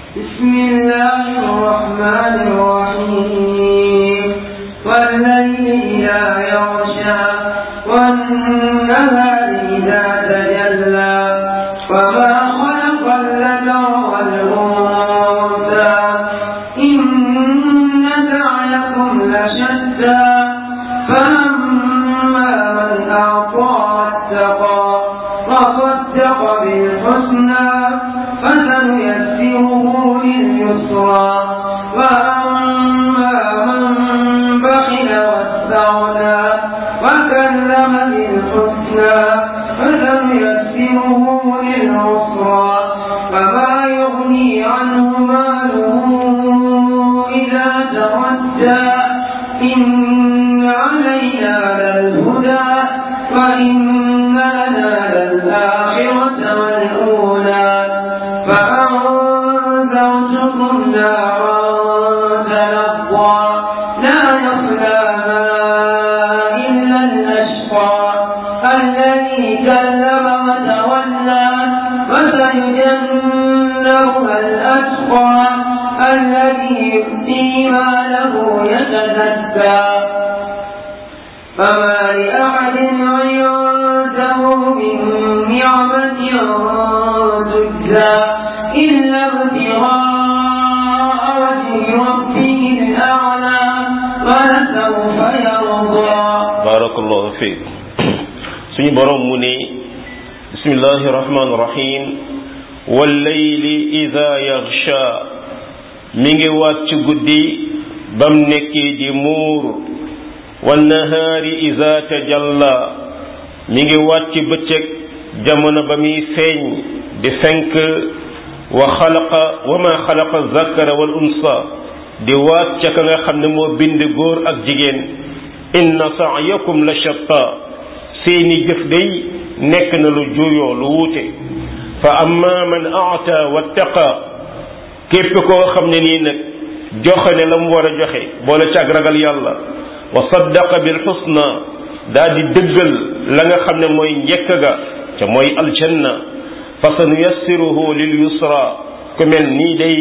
بسم الله الرحمن الرحيم والليل إذا يغشى والنهار إذا تجلى وما خلق الذكر والأنثى إن سعيكم لشتى فأما من أعطى واتقى وصدق بالحسنى فسنيسره لليسرى وأما من بخل واستغنى وكلم بالحسنى فسنيسره للعسرى فما يغني عنه ماله إذا تردى إن علينا للهدى وإن لنا للآخرة والأولى فأنذرتكم نارا تلظى لا يصلاها إلا الأشقى الذي كلم وتولى وسيجنبها الأتقى الذي يؤتي ماله يتزكى فما لأحد عنده من نعمة تجزى إلا ابتغاء وجه ربه الأعلى ولسوف يرضى barakallahu fiik suñu borom mu ne bismillahi rahmaani rahim wallayli ida yaxsha mi ngi waat ci guddi bam nekkee di muur wannahaari ida tajalla mi ngi waat ci bëccëg jamono ba muy feeñ di fenk wa xalaqa wa ma xalaqa zakara wal unsa di waat ca ka nga xam ne moo bind góor ak jigéen inna sa'yakum la shatta seeni jëf day nekk na lu juyoo lu wuute fa amma man a'ta wattaqa képp koo xam ne nii nag joxe ne la mu war a joxe boole ci ak ragal yàlla wa saddaqa bil husna daa di dëggal la nga xam ne mooy njëkk ga ca mooy aljanna fa sanuyassiruhu lil yusra ku mel nii day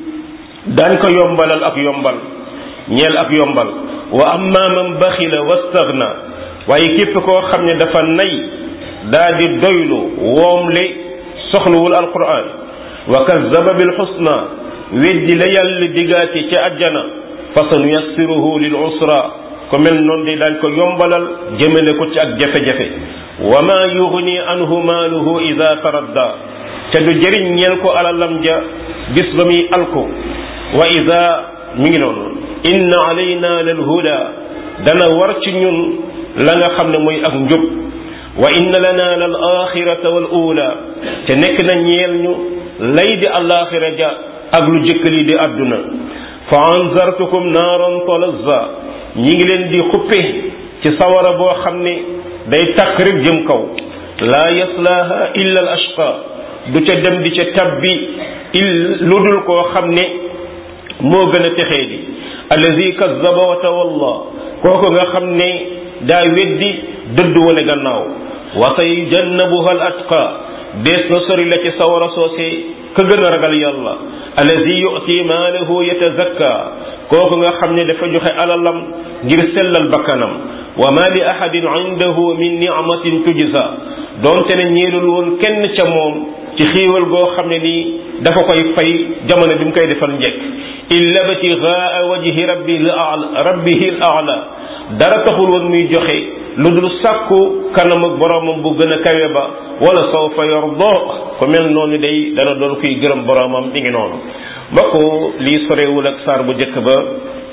daan ko yombalal ak yombal ñeel ak yombal wa amma man baxila wastaghna waaye képp koo xam ne dafa nay daa di doylu woomle soxlawul alquran wa kazzaba bil husna weddi la yàlla digaate ca ajjana fa sanuyassiruhu lil usra ko mel noonu de daañ ko yombalal jëmale ko ci ak jafe-jafe wa ma yughni anhu maaluhu ida taradda te du jëriñ ñeel ko alalam ja bis ba muy alko wa ida mi ngi noonu inna alayna lal huda dana war ci ñun la nga xam ne mooy ak njub wa inna lana lal axirata wal ula te nekk na ñeel ñu lay di alaxira ja ak lu jëkkali di àdduna fa anzartukum naaran talazza ñi ngi leen di xuppe ci sawara boo xam ne day takk rek jëm kaw laa yaslaaha illa al ashqa du ca dem di ca tabbi il lu dul koo xam ne moo gën a texee di allazi kazzaba wa tawalla kooku nga xam ne daa weddi dëdd wane gannaaw wa sayujannabuha al atqa dees na sori la ci sawara soose ka gën a ragal yàlla allazi yu'ti maalahu yatazakka kooku nga xam ne dafa joxe alalam ngir sellal bakkanam wa ma li ahadin indahu min ni'matin tujza doonte ne ñeelul woon kenn ca moom ci xiiwal goo xam ne nii dafa koy fay jamono bi mu koy defal njekk illa btigaa wajhi rabbil a'la rabbihil a'la dara taxul woon muy joxe lu dul sàkku kanam ak boromam bu gën a kawe ba wala sawfa yarda ko mel noonu day dana doon kuy gërëm boromam mi ngi noonu mbokk lii sorewul ak saar bu njëkk ba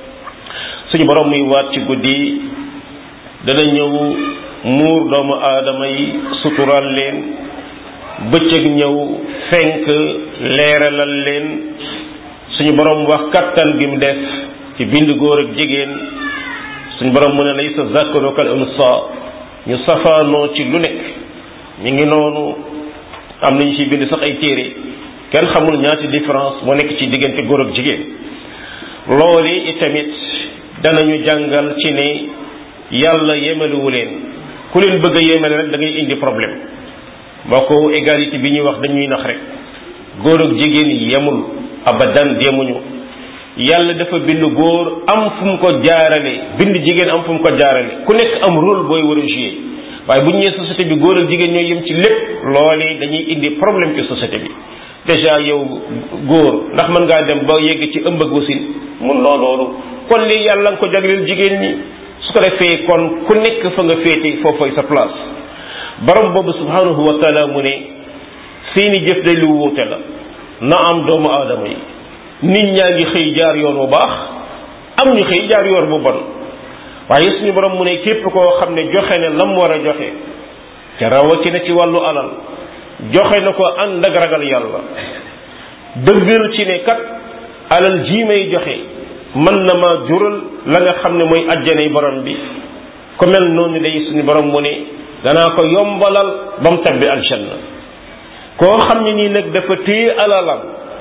suñu borom muy waat ci guddi dana ñëw muur doomu aadama yi sutural leen bëccëg ñëw fenk leeralal leen suñu borom wax kattan gi mu def ci bind góor ak jigéen suñu borom mu ne laysa zakaru kal unsa ñu safaanoo ci lu nekk ñu ngi noonu am nañu ci bind sax ay téere kenn xamul ñaati différence moo nekk ci diggante góor ak jigéen loolu itamit danañu jàngal ci ne yàlla yemalewu leen ku leen bëgg a yemale rek da ngay indi problème mboo ko égalité bi ñuy wax dañuy nax rek góor ak jigéen yemul abadan demuñu yàlla dafa bind góor am fu mu ko jaarale bind jigéen am fu mu ko jaarale ku nekk am rôle booy war a jouer waaye bu ñu nee société bi góor ak jigéen ñooy yem ci lépp loolee dañuy indi problème ci société bi déjà yow góor ndax mën ngaa dem ba yegg ci ëmb ak wasin mun loo loolu kon lii yàlla nga ko jagleel jigéen ñi su ko defee kon ku nekk fa nga féete foofay sa place borom boobu subhanahu wa taala mu ne seeni jëf day lu wuute la na am doomu aadama yi nit ñaa ngi xëy jaar yoon bu baax am ñu xëy jaar yoon bu bon waaye suñu borom mu ne képp koo xam ne joxe ne lam war a joxe ca rawatina ci wàllu alal joxe na ko ànd ak ragal yàlla dëggal ci ne kat alal jii may joxe mën na ma jural la nga xam ne mooy ajjanay borom bi ku mel noonu day suñu borom mu ne danaa ko yombalal ba mu tabbi aljanna koo xam ne nii nag dafa téye alalam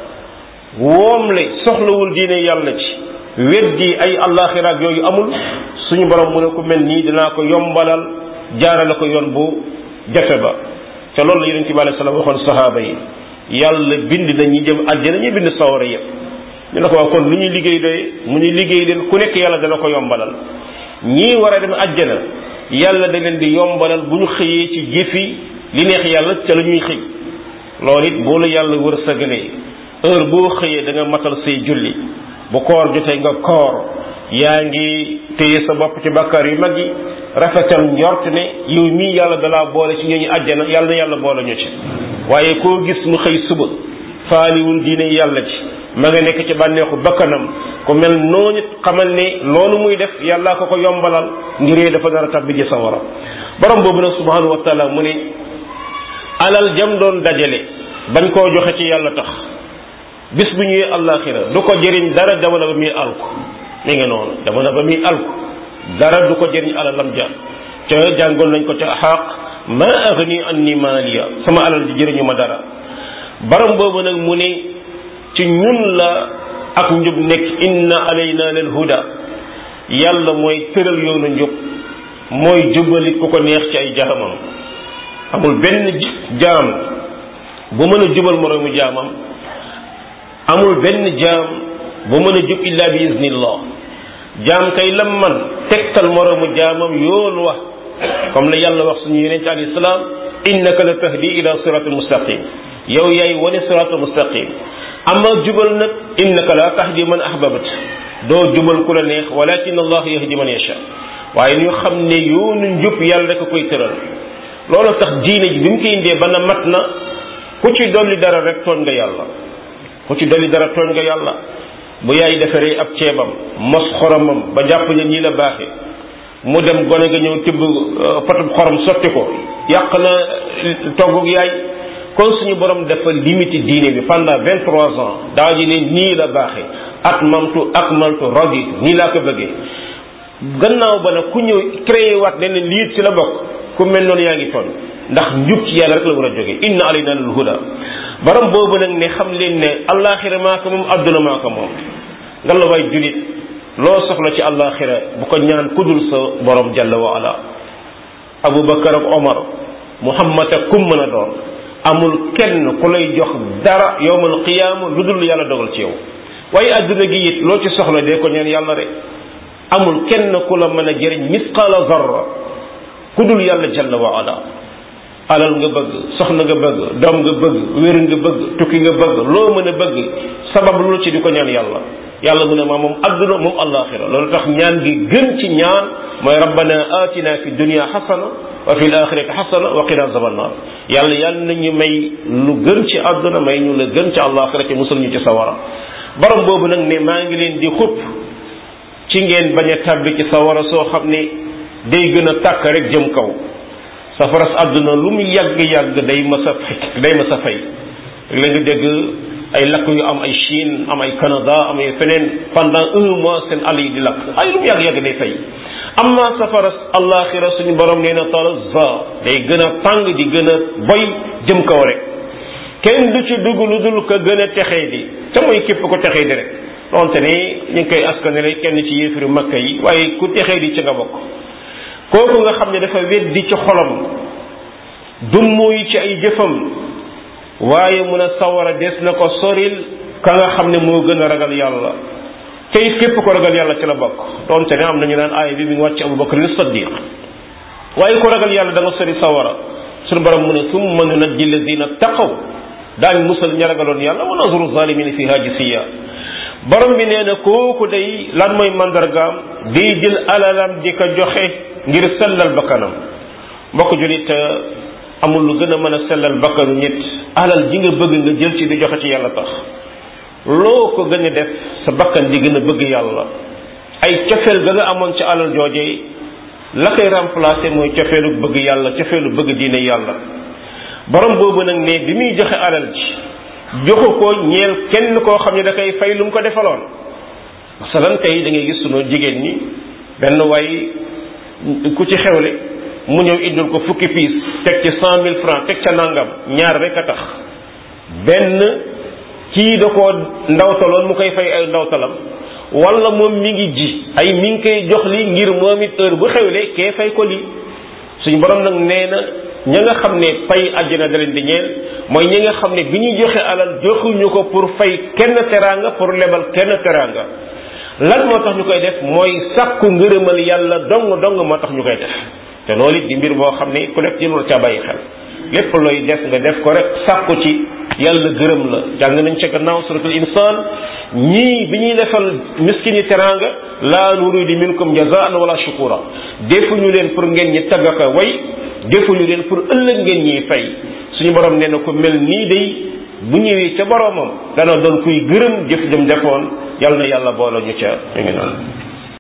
woomle soxlawul diine yàlla ci weddi ay allaxiraak yooyu amul suñu borom mu ne ku mel nii dinaa ko yombalal jaarale ko yoon bu jafe ba te loolu la yonente bi alei salaam waxoon sahaaba yi yàlla bind na ñi jëm àjjana ñi bind sawara yëpp ñu ne ko waaw kon lu ñuy liggéey doy mu ñuy liggéey leen ku nekk yàlla dana ko yombalal ñii war a dem àjjana yàlla da leen di yombalal bu ñu xëyee ci jëfi li neex yàlla ca la ñuy xëy loolu it boo la yàlla wër sagalee heure boo xëyee da nga matal say julli bu koor jotee nga koor yaa ngi téye sa bopp ci bakkaar yu mag yi rafetal njort ne yow mii yàlla dalaa boole ci ñooñu àjjana yàlla na yàlla boole ñu ci waaye koo gis mu xëy suba faaliwul diine yàlla ci ma nga nekk ci bànneexu bakkanam ku mel noonu xamal ne loolu muy def yàllaa ko ko yombalal ngir dafa nar a tabbi ji sawara borom boobu nag subhanahu wa taala mu ne alal jam doon dajale bañ koo joxe ci yàlla tax bis bu ñëwee àllaaxira du ko jëriñ dara jamono ba muy alku mi ngi noonu jamono ba muy alku dara du ko jëriñ alalam ja ca jàngoon nañ ko ca xaq ma agni anni maaliya sama alal ji jëriñu ma dara borom boobu nag mu ne ci ñun la ak njub nekk inna alayna lil huda yàlla mooy tëral yoonu njub mooy jubali ku ko neex ci ay jaamam amul benn jaam bu mën a jubal moroomu jaamam amul benn jaam bu mën a jub illa bi iznillah jaam kay lam man tegtal moroomu jaamam yoon wax comme la yàlla wax suñu yonente alayhi salaam innaka la tahdi ila siratul mustaqim yow yaay wane siratul mustaqim amma jubal nag innaka la tahdi man ahbabat doo jubal ku la neex walakin allah yahdi man yasha waaye ñu xam ne yoonu njub yàlla rek a koy tëral loolu tax diine ji bi mu koy indee ba na mat na ku ci dolli dara rek tooñ nga yàlla ku ci dolli dara tooñ nga yàlla bu yaay defaree ab ceebam mos xoromam ba jàpp ne nii la baaxee mu dem gone nga ñëw tibb potub xorom sotti ko yàq na toggug yaay kon suñu borom dafa limité diine bi pendant vingt trois ans daa ji ne nii la baaxee atmamtu akmaltu raditu nii laa ko bëggee gannaaw ba nag ku ñëw créé waat ne lii ci la bokk ku mel noonu yaa ngi toon ndax njub ci yàlla rek la war a jóge inna alayna lil huda borom boobu nag ne xam leen ne allaaxira maa ko moom adduna maa ko moom nga la waay julit loo soxla ci allaaxira bu ko ñaan kudul sa borom jalla wa ala abu bakar ak omar muhammad ak kum mën a doon amul kenn ku lay jox dara yowmal qiyaama lu dul yàlla dogal ci yow waaye adduna gi it loo ci soxla dee ko ñaan yàlla rek amul kenn ku la mën a jëriñ misqaala zarra ku dul yàlla jalla wa ala alal nga bëgg soxna nga bëgg doom nga bëgg wér nga bëgg tukki nga bëgg loo mën a bëgg sabab lu ci di ko ñaan yàlla yàlla mu ne ma moom adduna moom alaxira loolu tax ñaan gi gën ci ñaan mooy rabbana atina fi dunia xasana wa fi alaxirati xasana wa qina azaban nar yàlla yàlla nañu may lu gën ci adduna may ñu la gën ci alaxira ci musul ñu ci sawara borom boobu nag ne maa ngi leen di xupp ci ngeen bañ a tàbbi ci sawara soo xam ne day gën a tàkk rek jëm kaw safaras àdduna lu mu yàgg yàgg day mas a fay day mas a fay la nga dégg ay lakk yu am ay Chine am ay Canada am ay feneen pendant un mois seen àll yi di lakk ay lu mu yàgg yàgg day fay amma safaras allaxira suñu borom nee na talazza day gën a tàng di gën a boy jëm kaw rek kenn du ci dugg lu dul ko gën a texee di te mooy képp ko texee di rek donte ne ñu ngi koy askanale kenn ci yéefiru makka yi waaye ku texee di ci nga bokk kooku nga xam ne dafa weddi ci xolam dummu yi ci ay jëfam waaye mun a sawara des na ko soril ka nga xam ne moo gën a ragal yàlla te it képp ko ragal yàlla ci la bokk doonte ne am nañu naan aaya bi mi ngi wàcc Abu Bakr as-Siddiq waaye ko ragal yàlla da nga sori sawara suñu borom mu ne summa nunajji alladina taqaw daañ musal ña ragaloon yàlla wa nazru zalimina fiha jisiya borom bi nee na kooku day lan mooy mandargaam day jël alalam di ko joxe ngir sellal bakkanam mbokk julit amul lu gën a mën a sellal bakkanu nit alal ji nga bëgg nga jël ci di joxe ci yàlla tax loo ko gën a def sa bakkan di gën a bëgg yàlla ay cofeel ga nga amoon ci alal joojee la koy remplacer mooy cofeelu bëgg yàlla cofeelu bëgg diine yàlla borom boobu nag ne bi muy joxe alal ji joxu ko ñeel kenn koo xam ne da koy fay lu mu ko defaloon masalan tey da ngay gis sunu jigéen ñi benn way ku ci xewle mu ñëw indil ko fukki piis teg ci cent mille francs teg ca nangam ñaar rek a tax benn kii da koo ndawtaloon mu koy fay ay ndawtalam wala moom mi ngi ji ay mi ngi koy jox li ngir moom it heure bu xewle kee fay ko lii suñu borom nag nee na ña nga xam ne pay àjjana da leen di ñeel mooy ñi nga xam ne bi ñuy joxe alal joxuñu ko pour fay kenn teraanga pour lebal kenn teraanga lan moo tax ñu koy def mooy sàkku ngërëmal yàlla dong dong moo tax ñu koy def te loolu it di mbir boo xam ne ku nekk ci loolu ca bàyyi xel lépp looy def nga def ko rek sàkku ci yàlla gërëm la jàng nañ ca gannaaw suratul insaan ñii bi ñuy defal miskin yi teraanga laa nuridu minkum jazaan wala shukura defuñu leen pour ngeen ñi taggaka way defuñu leen pour ëllëg ngeen ñiy fay suñu borom nee na ko mel nii day bu ñëwee ca boromam dana doon kuy gërëm jëf jëm defoon yàlla na yàlla boole ñu ca ñu ngi noonu